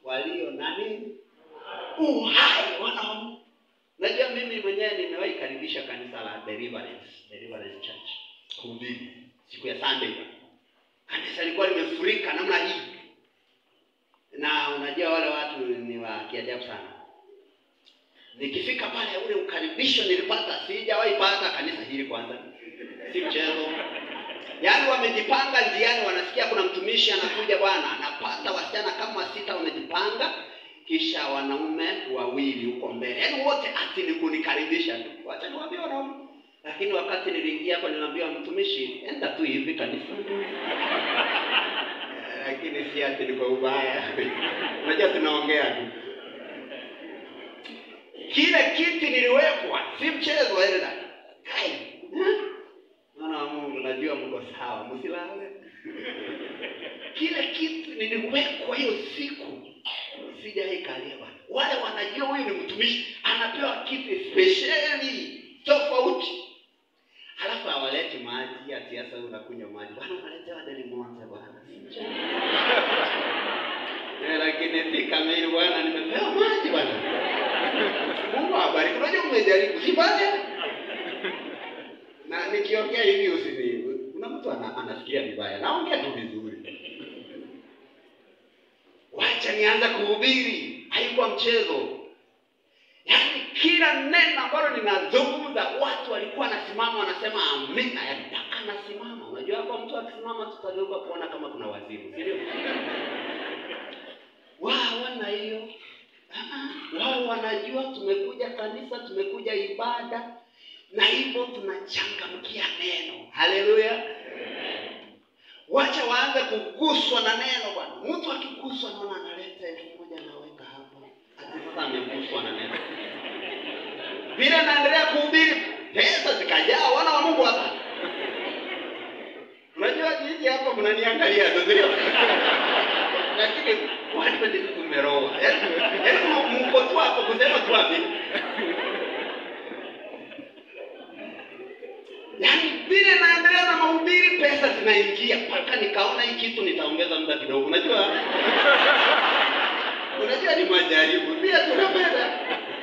walio na nini? Uhai wana wa Mungu. Najua mimi mwenyewe nimewahi karibisha kanisa la Deliverance, Deliverance Church kuhubiri siku ya Sunday. Kanisa lilikuwa limefurika namna hii, na unajua wale watu ni wa kiajabu sana. Nikifika pale, ule ukaribisho nilipata, sijawahi pata kanisa hili kwanza, si mchezo. Yaani wamejipanga njiani, wanasikia kuna mtumishi anakuja, bwana, napata wasichana kama sita wamejipanga, kisha wanaume wawili huko mbele, yaani wote ati ni kunikaribisha tu. Wacha niwaambie wanaume. Lakini wakati niliingia hapo, niliambiwa mtumishi, enda tu hivi kanisa lakini si ati ni kwa ubaya. Unajua tunaongea tu. Kile kiti niliwekwa, si mchezo Elda. Kai. eh? Mwana wa Mungu, najua mko sawa, msilale. Kile kiti niliwekwa hiyo siku, sijaikalia bwana. Wale wanajua huyu ni mtumishi, anapewa kiti spesheli tofauti. Halafu hawaleti maji ati sasa unakunywa maji. Bwana unaletewa deli moja bwana. Eh, lakini si kamili bwana, nimepewa maji bwana. Mungu awabariki. Unajua mmejaribu, si baya. Na nikiongea hivi usini. Kuna mtu ana, anasikia vibaya. Naongea tu vizuri. Wacha nianze kuhubiri. Haikuwa mchezo. Yaani kila neno ambalo ninazungumza watu walikuwa wanasimama wanasema amina, yaani mpaka nasimama. Unajua hapo mtu akisimama tutageuka kuona kama kuna wazimu, si ndio? Wao wana hiyo. Ah, Wao wanajua tumekuja kanisa, tumekuja ibada na hivyo tunachangamkia neno. Haleluya. Wacha waanze kuguswa na neno bwana. Mtu akiguswa naona analeta elfu moja anaweka hapa. Ati sasa ameguswa na neno. Vile naendelea kuhubiri pesa zikajaa wana wa Mungu hapa. Unajua jiji hapa mnaniangalia tu sio? Lakini watu ndio tumeroa. Yaani yaani mko tu hapo kusema tu hapo. Yaani vile naendelea na mahubiri pesa zinaingia mpaka nikaona hii kitu nitaongeza muda kidogo. Unajua? Unajua ni majaribu. Pia tunapenda.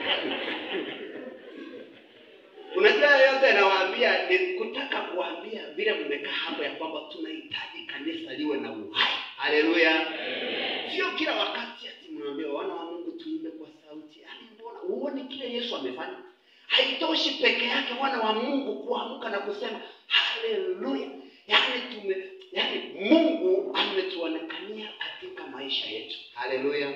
Unajua yote nawaambia ni kutaka kuwaambia vile mmekaa hapo ya kwamba tunahitaji kanisa liwe na uhai. Haleluya. Sio kila wakati ati mnaambia wana wa Mungu tuimbe kwa sauti. Yaani mbona uone kile Yesu amefanya? Haitoshi peke yake wana wa Mungu kuamka na kusema haleluya. Yaani tume yaani Mungu ametuonekania katika maisha yetu. Haleluya.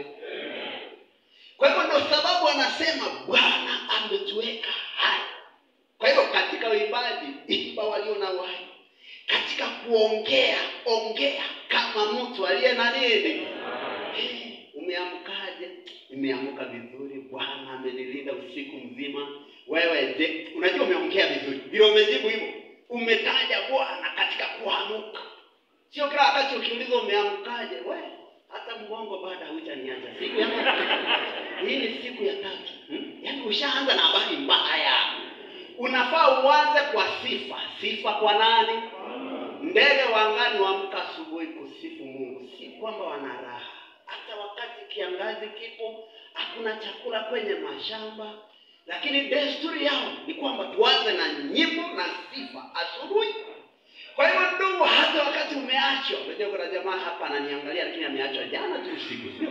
Kwa hivyo ndio sababu anasema Bwana ametuweka hai. Kwa hivyo katika uimbaji, imba walio na uhai. Katika kuongea, ongea kama mtu aliye na nini? Eh, Umeamkaje? Nimeamka vizuri, Bwana amenilinda usiku mzima. Wewe je, unajua umeongea vizuri, vile umejibu hivyo, umetaja Bwana katika kuamka. Sio kila wakati ukiulizwa umeamkaje, we hata mgongo bado haujaniacha. Siku ya hii ni siku ya tatu, hmm? Yaani ushaanza na habari mbaya unafaa uanze kwa sifa. Sifa kwa nani? Ndege wa angani waamka asubuhi kusifu Mungu, si kwamba wana raha. Hata wakati kiangazi kipo, hakuna chakula kwenye mashamba, lakini desturi yao ni kwamba tuanze na nyimbo na sifa asubuhi. Kwa hivyo ndugu, hata wakati umeachwa, unajua kuna jamaa hapa ananiangalia, lakini ameachwa jana tu usiku.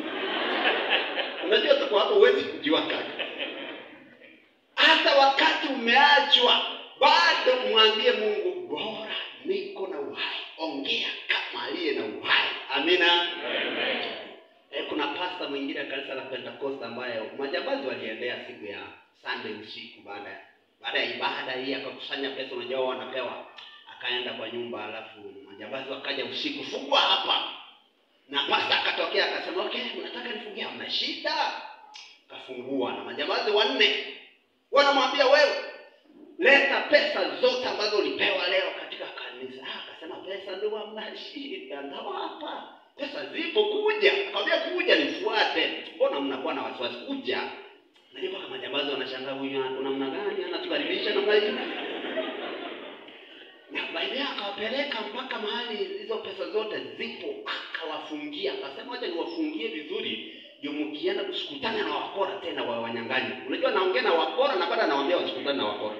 Unajua tuko hapo, huwezi kujua kaka hata wakati umeachwa bado mwambie Mungu, bora niko na uhai. Ongea kama aliye na uhai. Amina. Eh, kuna pasta mwingine kanisa la Pentecost ambaye majambazi waliendea siku ya Sunday usiku baada ya baada ya ibada hii akakusanya pesa, unajua wao wanapewa, akaenda kwa nyumba, alafu majambazi wakaja usiku, fungua hapa, na pasta akatokea akasema, okay, unataka nifungie? Hamna shida. Kafungua na majambazi wanne wanamwambia wewe, leta pesa zote ambazo ulipewa leo katika kanisa. Ah, akasema pesa ndio hamna shida, ndawapa pesa zipo, kuja. Akamwambia kuja, nifuate. Mbona mnakuwa na wasiwasi? Kuja. Najua mpaka majambazi wanashangaa, huyu ana namna gani anatukaribisha namna hii? Na baadaye akawapeleka mpaka mahali hizo pesa zote zipo, akawafungia. Akasema wacha niwafungie vizuri, ndio wanyang'anyi. Unajua naongea na wakora na baada nawaambia wasikutane na wakora.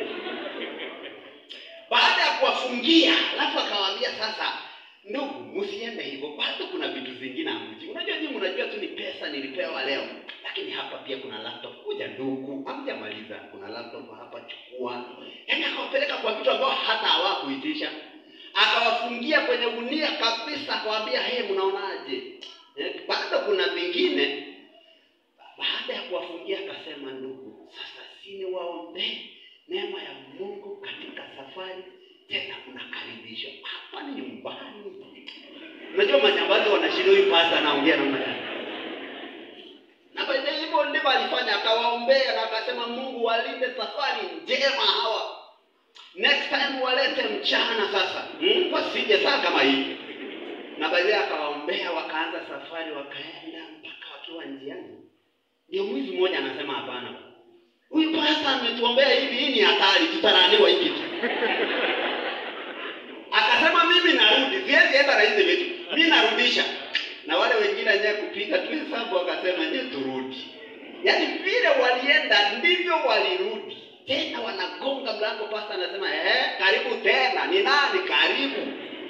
Baada ya kuwafungia, alafu akawaambia sasa, ndugu, msiende hivyo, bado kuna vitu vingine hamjui. Unajua nyinyi mnajua tu ni pesa nilipewa leo, lakini hapa pia kuna laptop. Kuja ndugu, hamjamaliza, kuna laptop hapa, chukua. Yaani akawapeleka kwa vitu ambao hata hawakuitisha, akawafungia kwenye gunia kabisa, akawaambia hey, mnaonaje? Eh, bado kuna vingine. Baada ya kuwafungia akasema, ndugu, sasa sini waombee neema ya Mungu katika safari, tena unakaribishwa hapa ni nyumbani. Unajua majambazi wanashinda, huyu pasta anaongea namna gani? Na by the way, hivyo ndivyo alifanya, akawaombea na akasema, Mungu walinde safari njema hawa, next time walete mchana sasa, hmm? wasije saa kama hii. Na by the way, akawaombea, wakaanza safari, wakaenda mpaka wakiwa njiani, ndio mwizi mmoja anasema hapana Huyu pasta ametuombea hivi, hii ni hatari, tutaraniwa hiki tu. Akasema mimi narudi, siwezi enda na hizi vitu, mimi narudisha. Na wale wengine wenyewe kupiga tu hesabu, wakasema nyewe turudi. Yaani vile walienda ndivyo walirudi, tena wanagonga mlango. Pasta anasema eh, karibu tena. Ni nani? Karibu.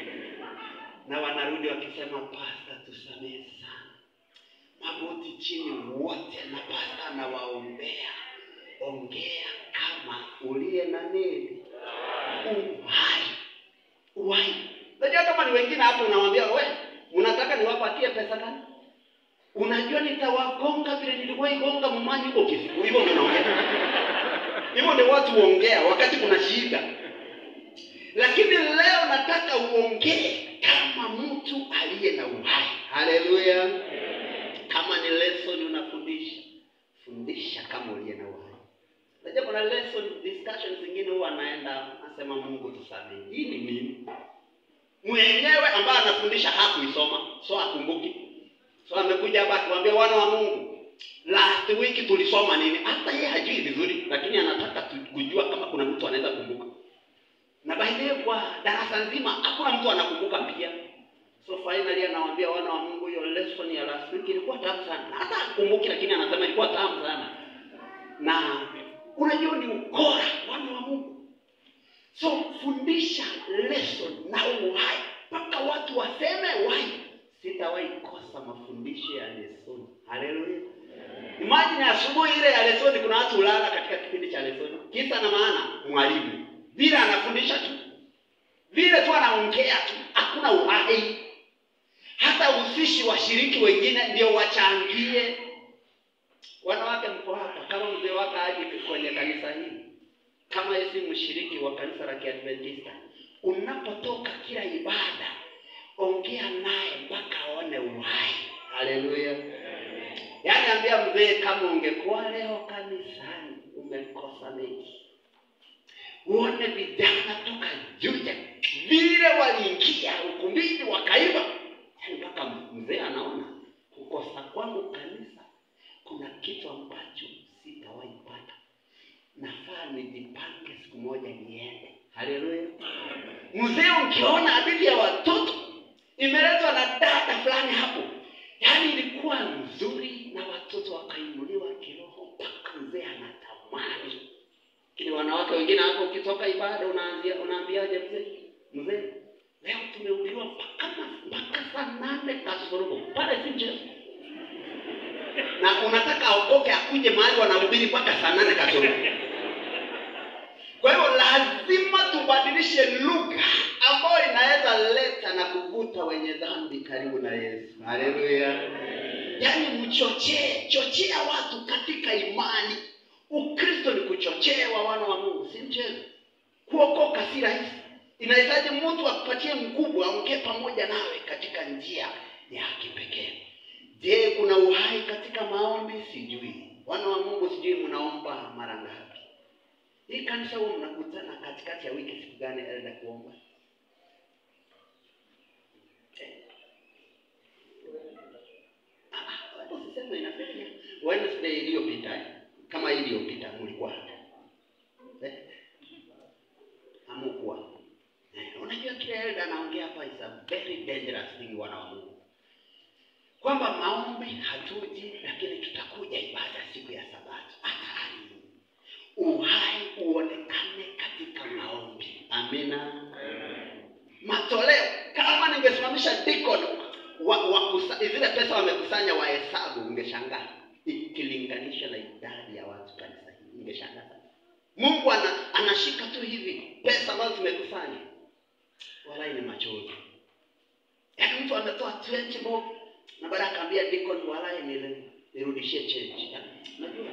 Na wanarudi wakisema, pasta, tusamehe sana, magoti chini wote, na pasta anawaombea ongea kama uliye na nini uhai uhai. Unajua kama ni wengine hapo, unawambia we, unataka niwapatie pesa gani? Unajua nitawagonga vile niliwahi gonga mmanyi huko Kisiku. Hivyo ndio naongea, hivyo ndio watu huongea wakati kuna shida. Lakini leo nataka uongee kama mtu aliye na uhai. Haleluya! Kama ni lesson unafundisha, fundisha kama uliye na uhai. Unajua kuna lesson discussion zingine huwa anaenda anasema Mungu tusamehe. Hii ni nini? Mwenyewe ambaye anafundisha hakuisoma, so akumbuki. So amekuja hapa akiwaambia wana wa Mungu, last week tulisoma nini? Hata yeye hajui vizuri, lakini anataka kujua kama kuna mtu anaweza kumbuka. Na by the way, kwa darasa nzima hakuna mtu anakumbuka pia. So finally anawaambia wana wa Mungu, hiyo lesson ya last week ilikuwa tamu sana. Hata hakumbuki, lakini anasema ilikuwa tamu sana. Na unajua ni ukora wana wa Mungu. So fundisha lesson na uhai mpaka watu waseme wai, sitawahi kosa mafundisho ya lesson. Haleluya! Imagine asubuhi ile ya lesson, kuna watu ulala katika kipindi cha lesson, kisa na maana mwalimu vile anafundisha tu vile tu anaongea tu, hakuna uhai. Hata usishi washiriki wengine ndio wachangie. Wanawake mko hapa, kama mzee wako aje kwenye kanisa hili kama yeye si mshiriki wa kanisa la Kiadventista, unapotoka kila ibada, ongea naye mpaka aone uhai. Haleluya! Yaani ambia mzee, kama ungekuwa leo kanisani umekosa mengi, uone vijana toka Juja vile waliingia ukumbini wakaiba, yaani mpaka mzee anaona kukosa kwangu kanisa kuna kitu ambacho sitawahi pata nafaa nijipange siku moja niende. Haleluya! Mzee, ukiona hadithi ya watoto imeletwa na dada fulani hapo, yaani ilikuwa nzuri na watoto wakainuliwa kiroho mpaka mzee anatamani. Lakini wanawake wengine hapo, ukitoka ibada unaanzia unaambiaje mzee? Mzee, leo tumehubiriwa mpaka mpaka saa nane kasorobo pale, si mchezo na unataka aokoke akuje mahali wanahubiri mpaka saa nane kasoro. Kwa hivyo lazima tubadilishe lugha ambayo inaweza leta na kuvuta wenye dhambi karibu na Yesu. Haleluya! Yaani mchochee, chochea watu katika imani. Ukristo ni kuchochewa, wana wa Mungu, si mchezo. Kuokoka si rahisi, inahitaji mtu akupatie mkubwa, aongee pamoja nawe katika njia ya kipekee. Je, kuna uhai katika maombi? Sijui. Wana wa Mungu, sijui mnaomba mara ngapi? Hii kanisa huwa mnakutana katikati ya wiki siku gani elda kuomba? Eh. Ah, ah, watu usiseme inafikia Wednesday iliyopita kama hii iliyopita mlikuwa hapa. Eh? Hamukuwa. Eh, unajua kile elda anaongea hapa is a very dangerous thing wana wa Mungu kwamba maombi maombi hatuji, lakini tutakuja ibada siku ya Sabato. Hatari, uhai uonekane katika maombi. Amina. Matoleo, kama ningesimamisha deacon wa, wa kusa, zile pesa wamekusanya wahesabu, ungeshangaa ikilinganisha na idadi ya watu kanisa hili, ungeshangaa sana. Mungu ana, anashika tu hivi pesa ambazo tumekusanya, walai ni machozi. Yaani mtu ametoa 20 bob na baada akaambia deacon, walai nile nirudishie change. Yaani, Unajua,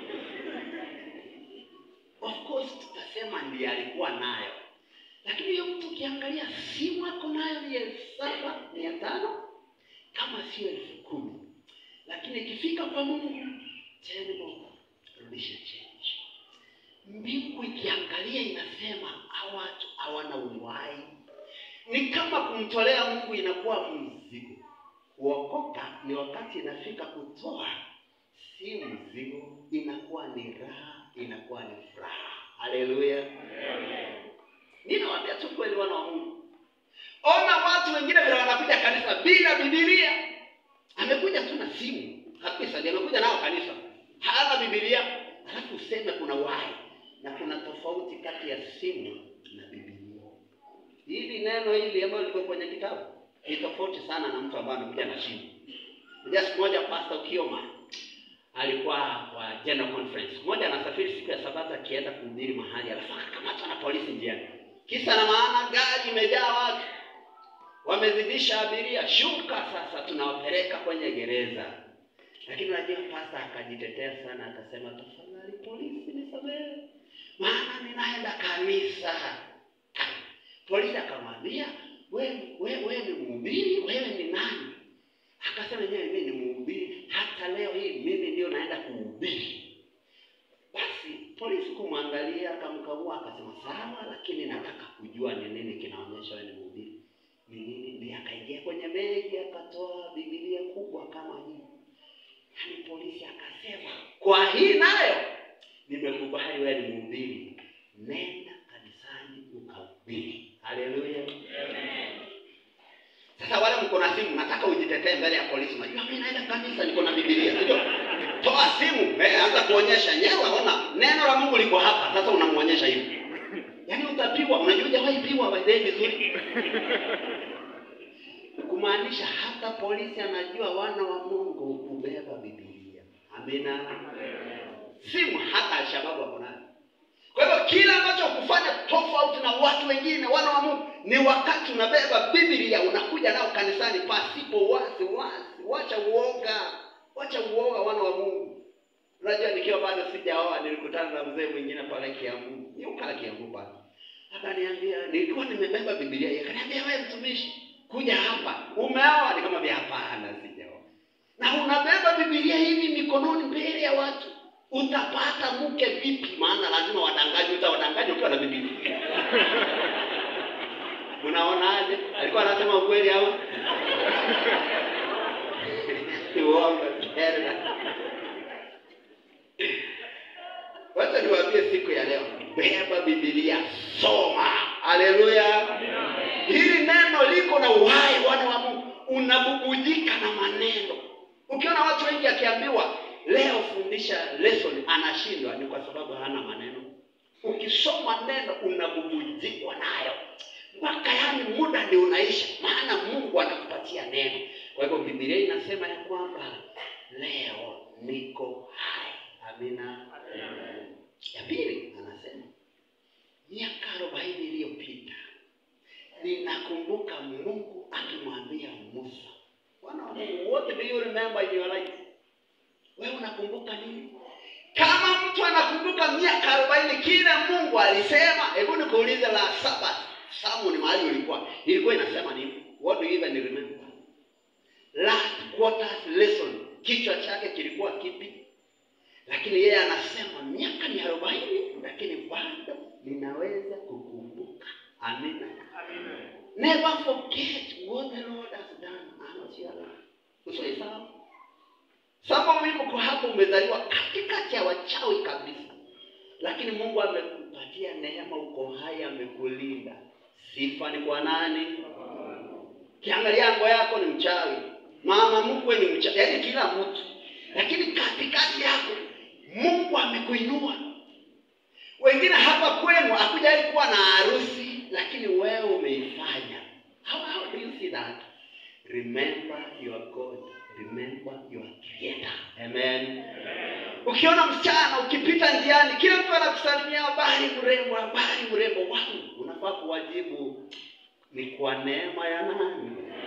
of course tutasema ndiye alikuwa nayo, lakini hiyo mtu ukiangalia simu ako nayo ni elfu saba mia tano kama sio elfu kumi lakini ikifika kwa Mungu ten bob, rudisha change. Mbingu ikiangalia inasema hawa watu hawana uhai. Ni kama kumtolea Mungu inakuwa mzigo. Kuokoka ni wakati inafika kutoa, si mzigo, inakuwa ni raha, inakuwa ni furaha. Haleluya! Ninawaambia tu kweli, wana wa Mungu, ona watu wengine vile wanakuja kanisa bila Biblia. Amekuja tu na simu kabisa, ndiye amekuja nao kanisa, hana Biblia, halafu useme kuna uhai na kuna tofauti kati ya simu na Biblia. Hili neno hili ambalo liko kwenye kitabu ni tofauti sana na mtu ambaye amekuja na simu. Unajua, siku moja Pastor Kioma alikuwa kwa general conference. Mmoja anasafiri siku ya Sabato akienda kuhubiri mahali, alafu akakamatwa na polisi njiani. Kisa na maana, gari imejaa watu, wamezidisha abiria, shuka sasa, tunawapeleka kwenye gereza. Lakini unajua pastor akajitetea sana, akasema tafadhali polisi nisamehe, maana ninaenda kanisa. Polisi akamwambia wewe we, we ni mhubiri, wewe ni nani? Akasema yeye mimi ni mhubiri, hata leo hii mimi ndio naenda kuhubiri. Basi polisi kumwangalia, akamkagua, akasema sawa, lakini nataka kujua ni nini kinaonyesha wewe ni mhubiri. Ni nini? Ndiye akaingia kwenye begi akatoa Biblia kubwa kama hii. Yaani polisi akasema, kwa hii nayo nimekubali wewe ni mhubiri, nenda kanisani ukahubiri. Haleluya! Sasa wale mko na simu, nataka ujitetee mbele ya polisi. Unajua mimi naenda kanisa, niko na Biblia, sio? Toa simu, eh, anza kuonyesha nyewe. Ona neno la Mungu liko hapa. Sasa unamuonyesha hivi, yaani utapigwa. Unajua hujawahi pigwa by the way vizuri, kumaanisha hata polisi anajua wana wa Mungu kubeba Biblia. Amina. Simu hata Alshababu wako nayo. Kwa hivyo kila ambacho kufanya tofauti na watu wengine wana wa Mungu ni wakati unabeba Biblia unakuja nao kanisani pasipo wazi wazi. Wacha uoga, wacha uoga, wana wa Mungu. Unajua, nikiwa bado sijaoa nilikutana na mzee mwingine pale Kiambu, yuka Kiambu pale, akaniambia nilikuwa nimebeba Biblia yake, akaniambia wewe mtumishi, kuja hapa, umeoa? Nikamwambia hapana, sijaoa. Na unabeba Biblia hivi mikononi mbele ya watu utapata mke vipi? Maana lazima wadangaji, utawadanganya ukiwa na Biblia. Unaonaje? Alikuwa anasema ukweli au uongo? Tena wacha niwaambie siku ya leo, beba Biblia, soma. Haleluya! Hili neno liko na uhai, wana wa Mungu, unabubujika na maneno. Ukiona watu wengi akiambiwa leo fundisha lesson anashindwa, ni kwa sababu hana maneno. Ukisoma neno unabubujikwa nayo mpaka yani muda ndio unaisha, maana Mungu anakupatia neno. Kwa hivyo Biblia inasema ya kwamba leo niko hai. Amina. Ya pili anasema miaka arobaini iliyopita ninakumbuka Mungu akimwambia Musa, wana wa Mungu, what do you remember in your life? Wewe unakumbuka nini? Kama mtu anakumbuka miaka arobaini kile Mungu alisema, hebu nikuulize la saba Samu ni mahali ulikuwa, ilikuwa inasema nini? What do you even remember? Last quarter's lesson, kichwa chake kilikuwa kipi? Lakini yeye anasema miaka ni arobaini, lakini bado ninaweza kukumbuka. Amina. Never forget what the Lord has done and your life. Usiisahau. Sababu mimi kwa hapo umezaliwa katikati ya wachawi kabisa, lakini Mungu amekupatia neema, uko hai, amekulinda. Sifa ni kwa nani? Kiangalia ngo yako ni mchawi, mama mkwe ni mcha, yaani kila mtu, lakini katikati yako Mungu amekuinua. Wengine hapa kwenu hakujawahi kuwa na harusi, lakini wewe umeifanya. How, how do you see that? Remember your God, remember your Creator. Amen. Ukiona msichana ukipita njiani, kila mtu anakusalimia habari mrembo, habari mrembo, wow, unafaa kuwajibu ni kwa neema ya nani?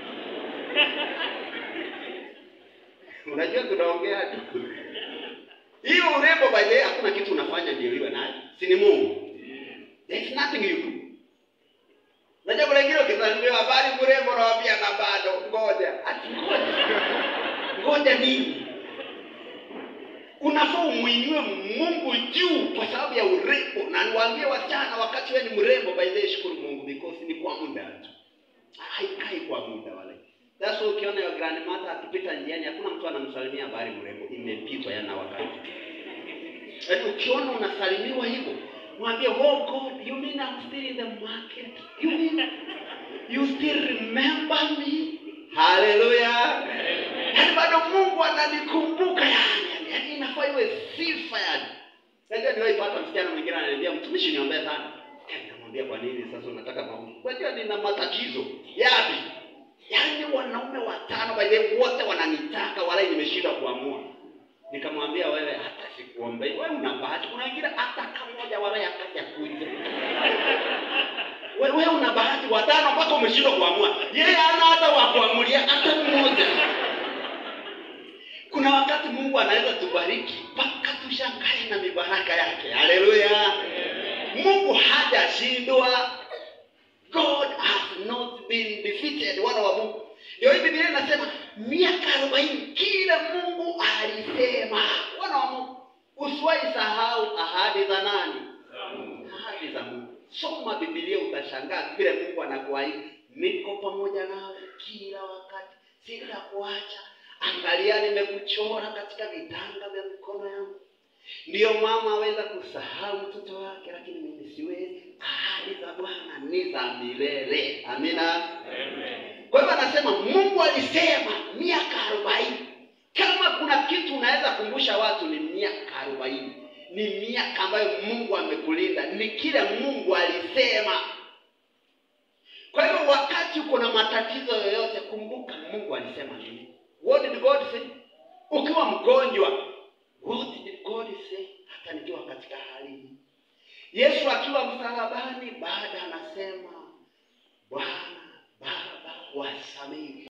Unajua tunaongea tu hiyo urembo, by the way, hakuna kitu unafanya ndio iwe nayo, si ni Mungu. There is nothing you do. Unajua kuna wengine ukisalimiwa habari mrembo, nawaambia na bado ngoja, ati ngoja, ngoja nini? Unafaa umwinue Mungu juu kwa sababu ya urembo, na niwaambie wasichana, wakati wewe ni mrembo, by the way, shukuru Mungu because ni kwa muda tu, haikai kwa muda wale. That's why ukiona your grandmother akipita njiani, hakuna mtu anamsalimia habari mrembo, imepitwa yana wakati. Yaani ukiona unasalimiwa hivyo, mwambie oh God, you mean I'm still in the market? You mean you still remember me? Hallelujah. Yaani bado Mungu ananikumbuka yani. Yaani inafaa iwe sifa yani. Najua niwaipata msichana mwingine ananiambia mtumishi niombee sana. Eh, Namwambia kwa nini sasa unataka maombi? Unajua nina matatizo. Yapi? Yaani wanaume watano by the way, wote wananitaka wala nimeshindwa kuamua. Nikamwambia wewe hata sikuombei. Wewe una bahati. Kuna wengine hata kamoja wala yakaja kuja. Wewe una bahati watano mpaka umeshindwa kuamua. Yeye hana hata wa kuamulia hata mmoja. Kuna wakati Mungu anaweza tubariki mpaka tushangae na mibaraka yake. Haleluya! Mungu hajashindwa. God has not been defeated. Wana wa Mungu, ndio hii Biblia inasema miaka arobaini kile Mungu alisema. Wana wa Mungu, usiwahi sahau ahadi za nani? Ahadi za Mungu. Soma Biblia utashangaa vile Mungu anakuahidi, niko pamoja nawe kila wakati, sitakuacha. Angalia, nimekuchora katika vitanga vya mikono yangu. Ndiyo mama aweza kusahau mtoto wake, lakini mimi siwezi. Ahadi za Bwana ni za milele. Amina. Kwa hivyo anasema Mungu alisema miaka arobaini. Kama kuna kitu unaweza kumbusha watu ni miaka arobaini, ni miaka ambayo Mungu amekulinda, ni kile Mungu alisema. Kwa hivyo wakati uko na matatizo yoyote, kumbuka Mungu alisema nini. What did God say? Ukiwa mgonjwa, what did God say? Hata nikiwa katika hali hii, Yesu akiwa msalabani, baada anasema Bwana Baba wasamehe